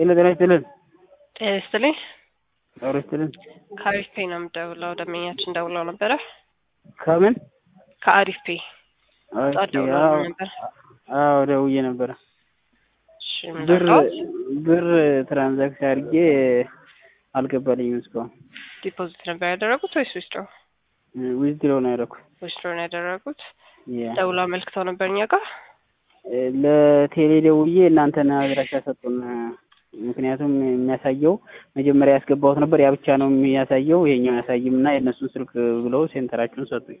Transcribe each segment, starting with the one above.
ጤና ጤና ይስጥልን። ጤና ይስጥልኝ። ጤና ይስጥልን። ከአሪፍ ፔ ነው የምደውለው። ደንበኛችን ደውለው ነበረ። ከምን ከአሪፍ ፔ ኦኬ፣ ጠዋት ደውለው አዎ፣ ነበር። አዎ ደውዬ ነበረ። እሺ ምን ብር ላድርገው? ብር ትራንዛክሽን አድርጌ አልገባልኝም እስካሁን። ዲፖዚት ነበር ያደረጉት ወይስ ዊዝድሮ? ዊዝድሮ ነው ያደረኩት። ዊዝድሮ ነው ያደረጉት። ያ ደውለው አመልክተው ነበር እኛ ጋር። ለቴሌ ደውዬ እናንተን አድራሻ ሰጡን። ምክንያቱም የሚያሳየው መጀመሪያ ያስገባሁት ነበር ያ ብቻ ነው የሚያሳየው፣ ይሄኛው አያሳይም እና የእነሱን ስልክ ብለው ሴንተራችሁን ሰጡኝ።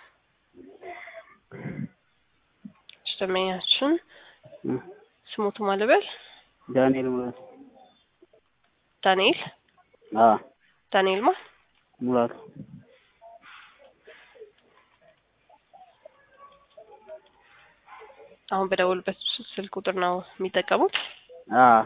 እሺ ደንበኛችን እ ስሙቱ ማልበል ዳንኤል ሙላቱ። ዳንኤል አዎ ዳንኤል ማ ሙላቱ። አሁን በደውልበት ስልክ ቁጥር ነው የሚጠቀሙት። አዎ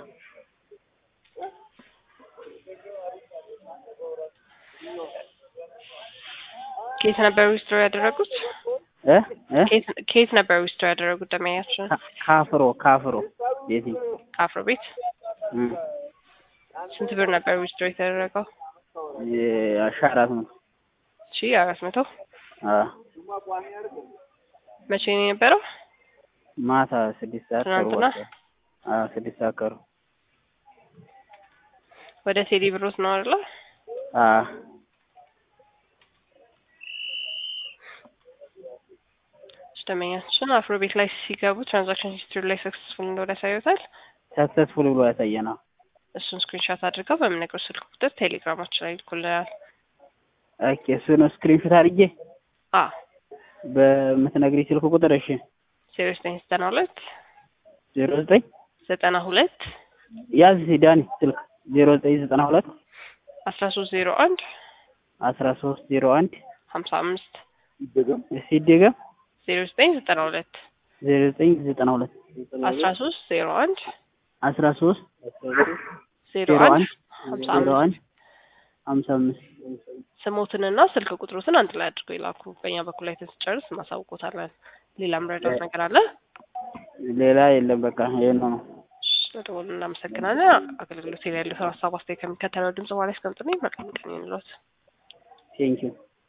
ከየት ነበር ዊዝድሮ ያደረጉት? እ እ ከየት- ከየት ነበር ዊዝድሮ ያደረጉት? ደንበኛችን ካ- ካፍሮ ካፍሮ ቤቲ ከአፍሮ ቤት። እ ስንት ብር ነበር ዊዝድሮ የተደረገው? ሺ አራት መቶ ሺ አራት መቶ አዎ መቼ ነው የነበረው? ማታ ስድስት ሰዓት ከሩብ ትናንትና? ወጣ። አዎ ስድስት ሰዓት ከሩብ ወደ ቴሌ ብሮት ነው አይደለ? አዎ ደንበኛችን አፍሮ ቤት ላይ ሲገቡ ትራንዛክሽን ሂስትሪ ላይ ሰክሰስፉል እንደሆነ ያሳዩታል። ሰክሰስፉል ብሎ ያሳየናል። እሱን ስክሪንሻት አድርገው በምነግረው ስልክ ቁጥር ቴሌግራማችን ላይ ይልኩልናል። ኦኬ እሱን ስክሪንሾት አድርጌ አ በምትነግሪኝ ስልክ ቁጥር እሺ ዜሮ ዘጠኝ ዘጠና ሁለት ዜሮ ዘጠኝ ዘጠና ሁለት ያዝ እስኪ ዳኒ ስልክ ዜሮ ዘጠኝ ዘጠና ሁለት አስራ ሶስት ዜሮ አንድ አስራ ሶስት ዜሮ አንድ ሀምሳ አምስት ሲደገም ዜሮ ዘጠኝ ዘጠና ሁለት ዜሮ ዘጠኝ ዘጠና ሁለት አስራ ሶስት ዜሮ አንድ አስራ ሶስት ዜሮ ዜሮ አንድ አንድ ሀምሳ ዜሮ አምስት አንድ ሀምሳ አምስት ስሞትንና ስልክ ቁጥሮትን አንድ ላይ አድርገው ይላኩ። በእኛ በኩል ላይ ስንጨርስ እናሳውቆታለን። ሌላ ምረዳት ነገር አለ? ሌላ የለም። በቃ ይሄን ነው። ስለደወሉ እናመሰግናለን። አገልግሎት ላይ ያለው ሀሳብ አስተያየት ከሚከተለው ድምጽ በኋላ ያስቀምጥልኝ። መልካም ቀን ይሁንልዎት። ቴንኪው